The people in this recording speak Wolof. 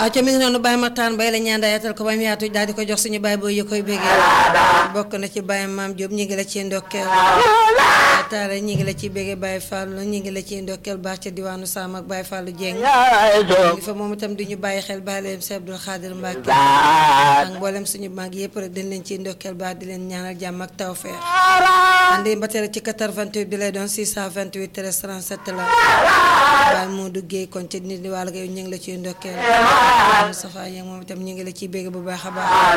ca mi ngi noonu Baye Mataan Bay la ñaan daayatal ko ba mu yaatu daal di ko jox suñu baay booy yi koy bégee bokk na ci Baye Maam Diop ñi ngi la ci ndokkeel taale ñi ngi la ci bégee Baye Fallou ñi ngi la ci ndokkeel baax ca diwaanu Sam ak Baye Fallou Dieng ngi fa moom itam di ñu bàyyi xel bàyyi leen si Abdul Xaadir Mbàkke ak mboolem suñu mag yëpp rek dañ leen ciy ndokkeel baax di leen ñaanal jàmm ak tawfeex andi ba tere ci 88 bi lay doon 628 13 37 la Baye Modou Guèye kon ci nit ñi wàll ñu ngi la ciy ndokkeel Moustapha Niang moom itam ñu ngi la ciy bégg bu baax a baax